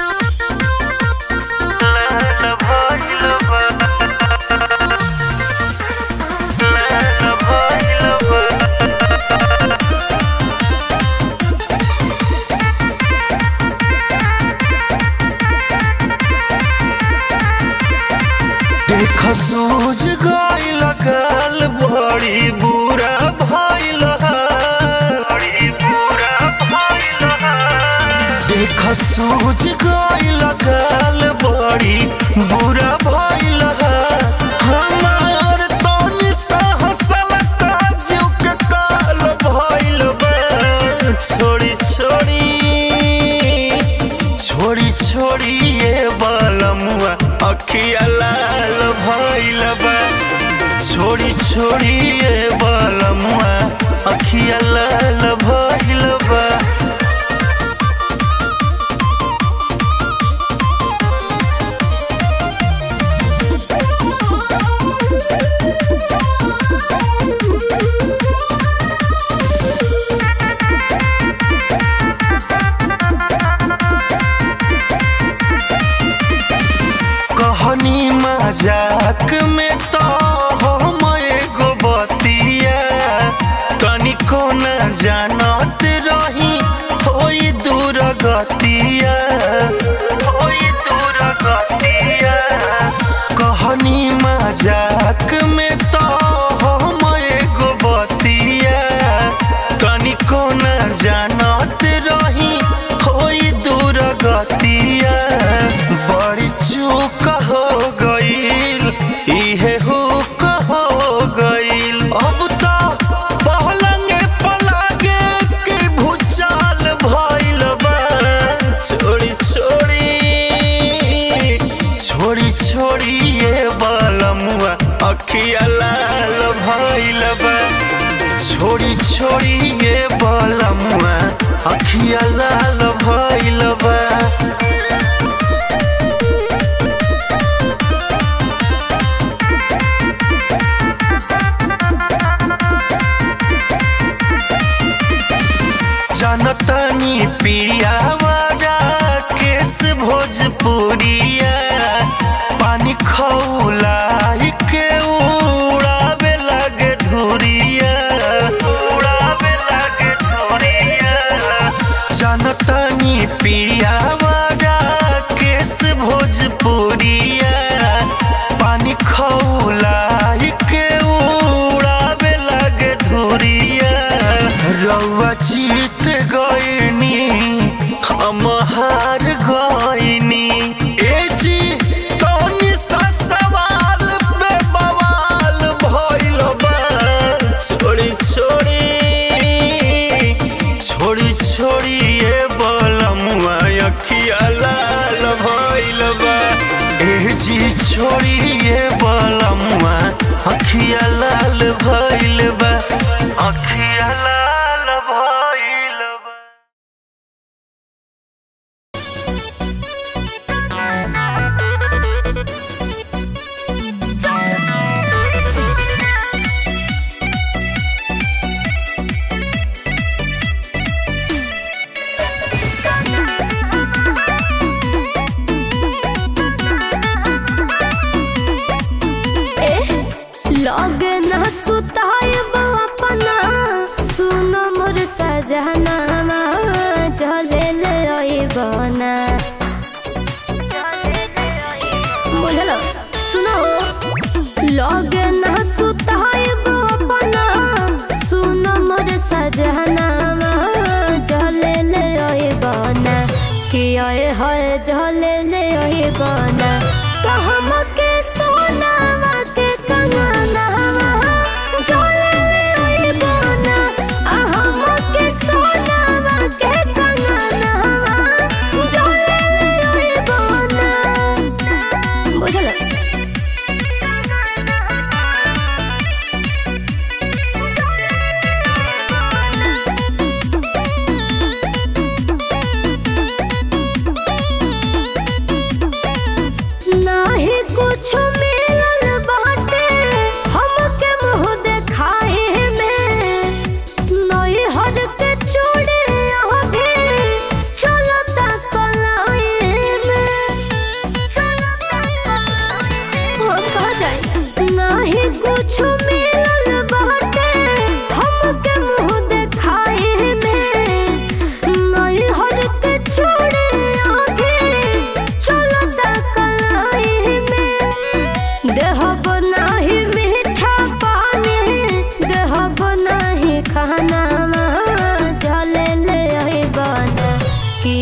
देख सूझ गइल गाल बड़ी बुरा भइल देख सूझ गइल गाल बड़ी बुरा भइल हमार तनी सहसल काजू के काल भइल बा छोड़ी छोड़ी छोड़ी छोड़ी ये बलमुआ अखिया लाल भइल बा छोड़ी छोड़ी ये बलमुआ अखिया लाल भइल बा कहनी मजाक में तो हम एगो बतिया तनिको न जानत रही होई दूर गतिया होई दूर गतिया कहनी मजाक में तो हम एगो बतिया तनिको न जानत रही होई दूर गतिया बड़ी चूक हो गईल इहे हुक हो गईल अब तो पहलंगे पलागे के भूचाल भइल बा छोड़ी छोड़ी छोड़ी छोड़ी ये बलमुआ अखिया लाल भइल बा छोड़ी छोड़ी ये बलमुआ अखिया लाल भइल बा जनतनी पिया वाला केस भोजपुरिया पानी खौला के उड़ावे लगे धुरिया उड़ावे लगे धुरिया जनतनी पिया वाला केस भोजपुरिया पानी खौला के उड़ावे लगे धुरिया रउआ जीत गइनी हम हार गइनी ए जी कौनी सा सवाल पे बवाल भइल बा छोड़ी छोड़ी छोड़ी छोड़ी ये बलमुआ अखिया लाल भइल बा ए जी छोड़ी ये बलमुआ अखिया लाल भइल बा अखिया लाल भइल बा लगे न सुताय बापा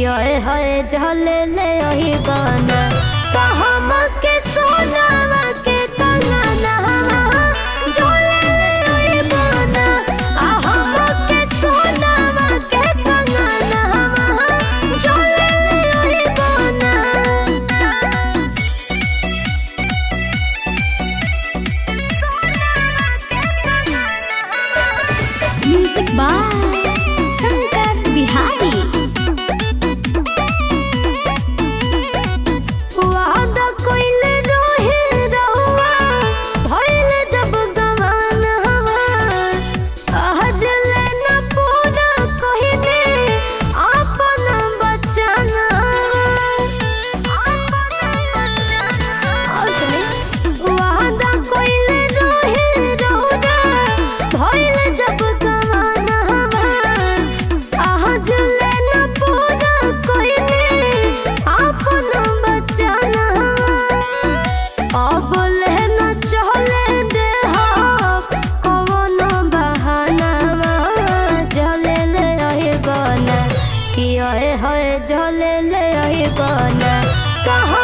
कि ओए होए जले ले ओही बना तो हम के सोनावा के कंगना जले ले ओही बना आ हम के सोनावा के कंगना जले ले ओही बना म्यूजिक बाय शंकर बिहारी वादा कइले रहे रहुआ भइल जब गवान हवा आज ले न पूरा कहिने आपन बचन वादा कइले रहे रहुआ भइल जब गवान हवा आज ले न पूरा कहिने आपन बचन अब ले न चले दे कवन बहाना जले ले रही बना कि ओए होए जले ले रही बना कहाँ